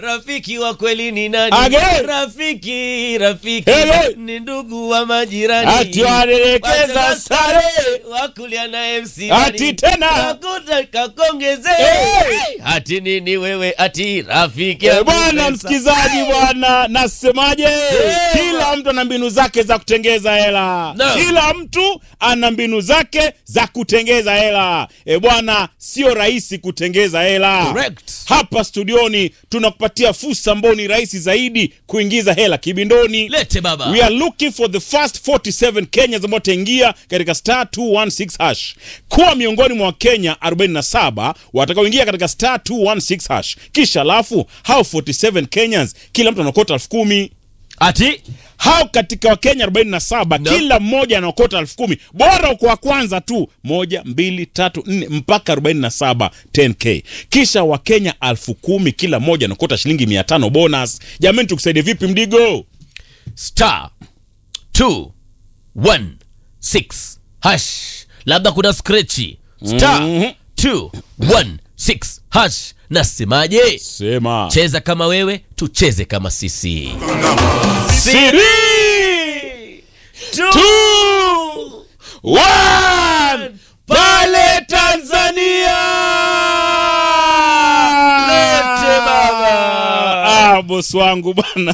rafiki wa kweli ni nani Again. rafiki rafiki Hello. ni ndugu wa majirani Ati wanaelekeza sare. wakulia na MC Ati tena. Kakuta kakongeze Hey. ati nini wewe ati rafiki Eh, yangu bwana pesa. msikizaji bwana nasemaje Sema. kila mtu ana mbinu zake za kutengeza hela No. kila mtu ana mbinu zake za kutengeza hela e bwana sio rahisi kutengeza hela Correct. hapa studioni tunakupatia fursa ambao ni rahisi zaidi kuingiza hela kibindoni lete baba We are looking for the first 47 Kenyans ambao wataingia katika star 216 hash. Kuwa miongoni mwa Wakenya 47 watakaoingia katika star 216 hash. Kisha alafu hao 47 Kenyans kila mtu anakota elfu kumi. ati Hao katika Wakenya 47 No. kila mmoja anakota elfu kumi. Bora kwa kwanza tu moja, mbili, tatu, nne mpaka 47 10k. Kisha Wakenya elfu kumi kila mmoja anakota shilingi 500 bonus. Jamani tukusaidie vipi mdigo? star 216 hash labda kuna skrechi star Mhm. 216 hash nasemaje Sema. cheza kama wewe tucheze kama sisi Siri! Two, one, pale Tanzania! Lete baba! Ah, bosi wangu bana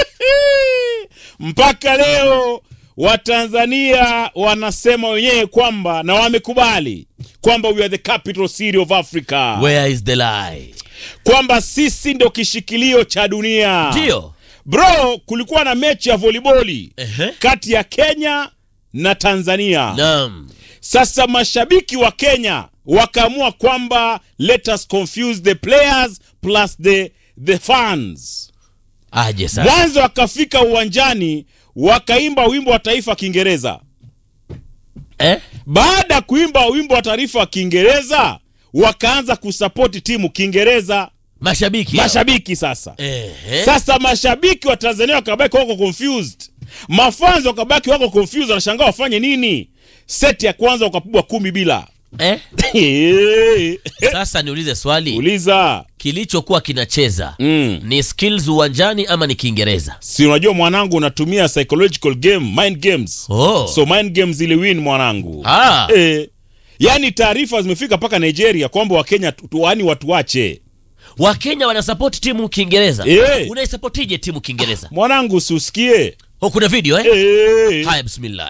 mpaka leo watanzania wanasema wenyewe kwamba na wamekubali kwamba we are the capital city of africa where is the lie kwamba sisi ndio kishikilio cha dunia ndio bro kulikuwa na mechi ya voliboli Ehe. kati ya kenya na tanzania naam sasa mashabiki wa kenya wakaamua kwamba let us confuse the players plus the, the fans aje sasa mwanzo wakafika uwanjani wakaimba wimbo wa taifa kiingereza eh? baada ya kuimba wimbo wa taifa wa kiingereza wakaanza kusapoti timu kiingereza mashabiki mashabiki sasa Ehe. sasa mashabiki wa tanzania wakabaki wako confused mafanzi wakabaki wako confused wanashangaa wafanye nini seti ya kwanza wakapigwa kumi bila eh? sasa niulize swali uliza kilichokuwa kinacheza mm. ni skills uwanjani ama ni kiingereza si unajua mwanangu unatumia psychological game mind games oh. so mind games ili win mwanangu ah. eh, yaani taarifa zimefika mpaka nigeria kwamba wakenya tu- tu- yaani watu wache wakenya wanasapoti timu kiingereza Eh. unaisapotije timu kiingereza mwanangu usiusikie oh, kuna video eh? eh. haya bismillah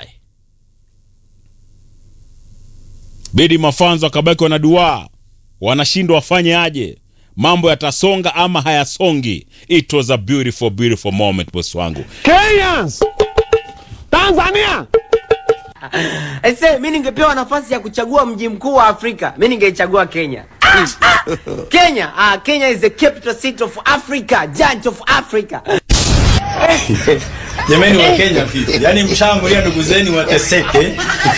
bidi mafanzo wakabaki wanadua wanashindwa wafanye aje mambo yatasonga ama hayasongi it was a beautiful beautiful moment boss wangu Kenyans! Tanzania! Aise, mi ningepewa nafasi ya kuchagua mji mkuu wa Afrika, mi ningeichagua Kenya. Kenya, ah, Kenya is the capital city of Africa, giant of Africa. Jamani wa Kenya vipi? Yaani mshaangulia ndugu zenu wateseke.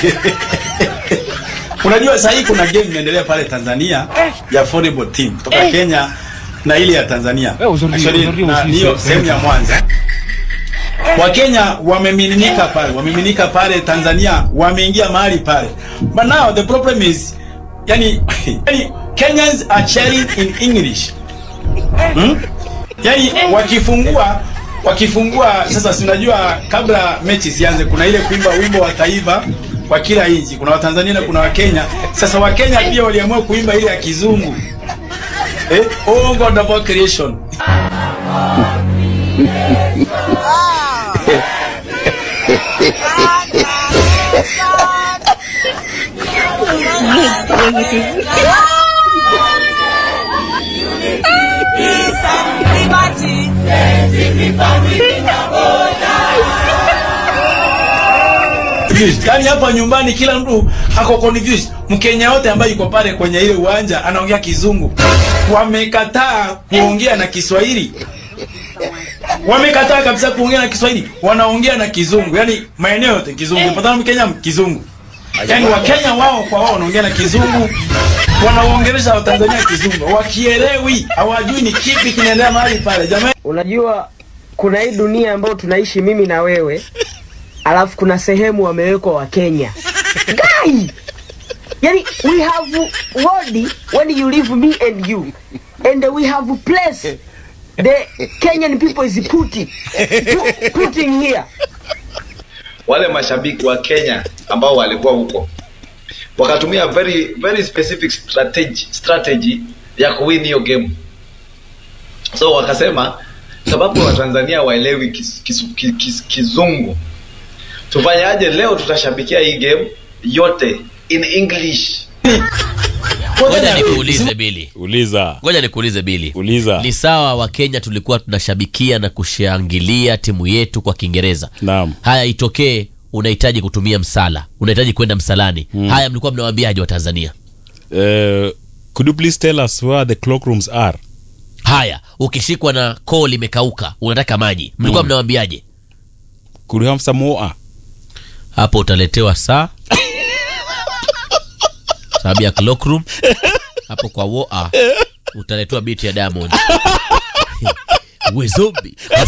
Unajua sasa hii kuna game inaendelea pale Tanzania ya volleyball team kutoka Kenya na ile ya Tanzania. Actually, na hiyo sehemu ya Mwanza. Wakenya wamemiminika pale, wamemiminika pale Tanzania, wameingia mahali pale. But now the problem is yani, yani Kenyans are cheering in English. Hmm? yani wakifungua wakifungua sasa si unajua kabla mechi sianze kuna ile kuimba wimbo wa taifa kwa kila nchi kuna watanzania na kuna wakenya sasa wakenya pia waliamua kuimba ile ya kizungu eh? oh god of creation confused. Yaani hapa nyumbani kila mtu ako confused. Mkenya wote ambaye yuko pale kwenye ile uwanja anaongea kizungu. Wamekataa kuongea na Kiswahili. Wamekataa kabisa kuongea na Kiswahili. Wanaongea na kizungu. Yaani maeneo yote kizungu. Patana Mkenya kizungu. Yaani Wakenya wao kwa wao wanaongea na kizungu. Wanaongelesha Watanzania kizungu. Wakielewi, hawajui ni kipi kinaendelea mahali pale. Jamani Unajua kuna hii dunia ambayo tunaishi mimi na wewe, alafu kuna sehemu wamewekwa wa Kenya. Guy! Yani we have world when you leave me and you and we have place the Kenyan people is putting pu- putting here. wale mashabiki wa Kenya ambao walikuwa huko wakatumia very very specific strategy, strategy ya kuwin hiyo game. So wakasema sababu Watanzania waelewi kis, kis, kis, kis, kizungu, tufanyaje? Leo tutashabikia hii game yote in English. Ngoja nikuulize Bili, Uliza. ngoja nikuulize Bili, Uliza. ni sawa wa Kenya tulikuwa tunashabikia na kushangilia timu yetu kwa Kiingereza. Naam. Haya itokee unahitaji kutumia msala, unahitaji kwenda msalani. Haya mlikuwa mnawaambiaje wa Tanzania? Uh, could you please tell us where the cloakrooms are? Haya, ukishikwa na koo limekauka, unataka maji, mlikuwa mnawaambiaje? Could you have some water? Hapo utaletewa saa sababu ya cloakroom. Hapo kwa woa utaletewa biti ya Diamond. We zombie.